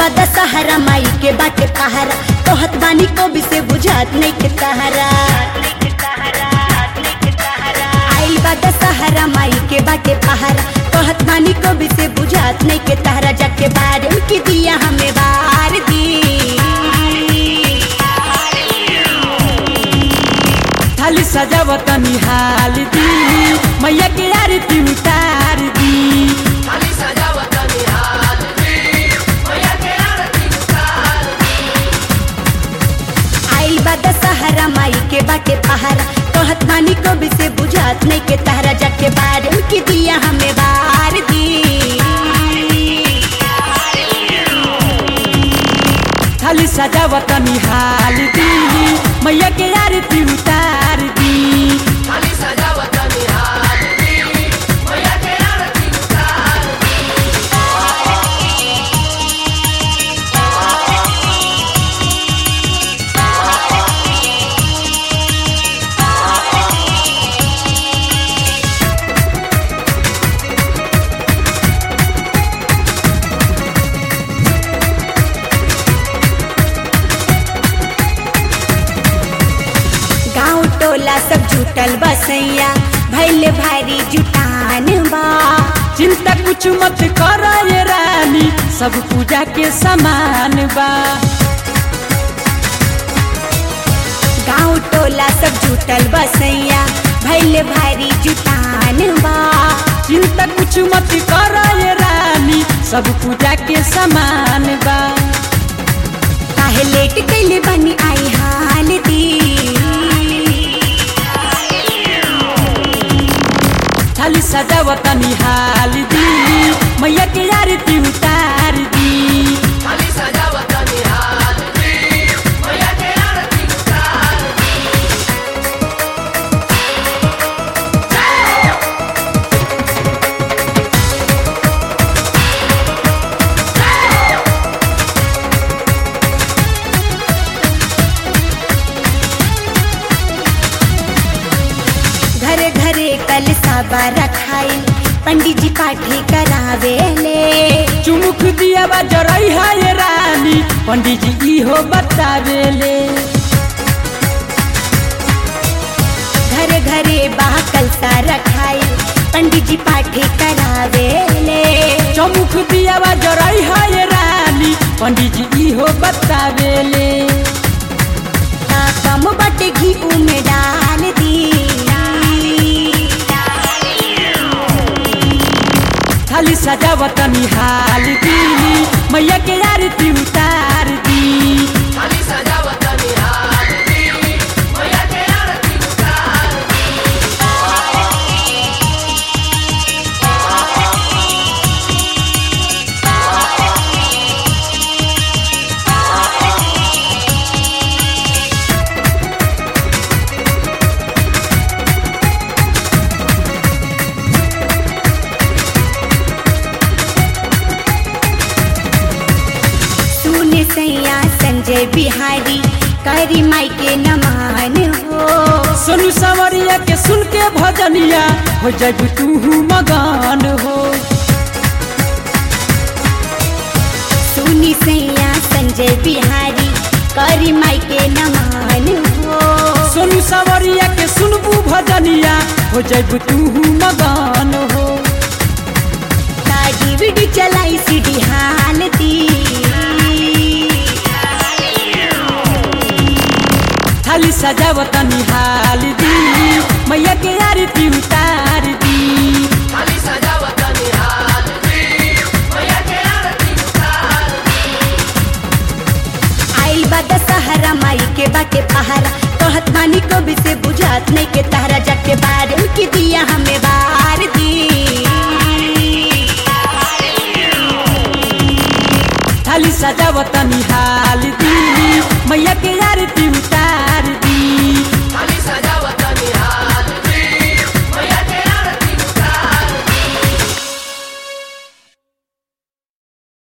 बा दशहरा माई के बाटे पहारा कहत बानी को भी से बुझात नहीं के तहरा आइल बा दशहरा माई के बाटे पहारा कहत बानी को भी से बुझात नहीं के तहरा जाके बारे में की दिया हमें बार दी थाली सजावत निहाल दी मैया के आरती उतार दी थाली सजावत निहाल दी मैया के आरती उतार आइल बा दशहरा माई के बाटे पहारा कहत बानी को भी से बुझात नहीं के तहरा जाके बारे में की दिया हमें बार दी थाली सजावत निहाल दी मैया के आरती उतार दी थाली सजावत निहाल दी मैया के आरती उतार गाँव टोला सब जुटल बसैया भैले भारी जुटान बा चिंता कुछ मत कर ये रानी सब पूजा के समान बा गाँव टोला सब जुटल बसैया भैले भारी जुटान बा चिंता कुछ मत कर ये रानी सब पूजा के समान बा काहे लेट कैले बनी आई हाल दी थाली सजावत निहाल दी मैया के आरती उतार दी थाली सजावत निहाल दी मैया के आरती उतार घरे घरे कल साबा रखाई पंडित जी पाठी करावे ले चुमुक दिया बा जरई है ये रानी पंडित जी इहो बतावेले घरे घरे बाह कलसा रखाई पंडित जी पाठी करावे ले चमुक दिया बा जरई है ये रानी पंडित जी इहो बतावेले का कम बटे घी में डाल दी थाली सजावत निहाल दी मैया के आरती उतार दी थाली सजावत निहाल दी मैया के आरती उतार सुने सैया संजय बिहारी करी माई के नमान हो सोनू सवरिया के सुन के भजनिया हो जब तू मगान हो सुनी सैया संजय बिहारी करी माई के नमान हो सोनू सवरिया के सुनबू भजनिया हो जब तू मगान हो ताजी वीडियो चलाई सीडी हाल दी थाली सजावत निहाल दी मैया के आरती उतार दी थाली सजावत निहाल दी मैया के आरती उतार आइल बा दशहरा माई के बाटे पहारा कहत मानी को भी से बुझात नहीं के तहरा जाके बारे में की दिया हमें बार दी थाली सजावत निहाल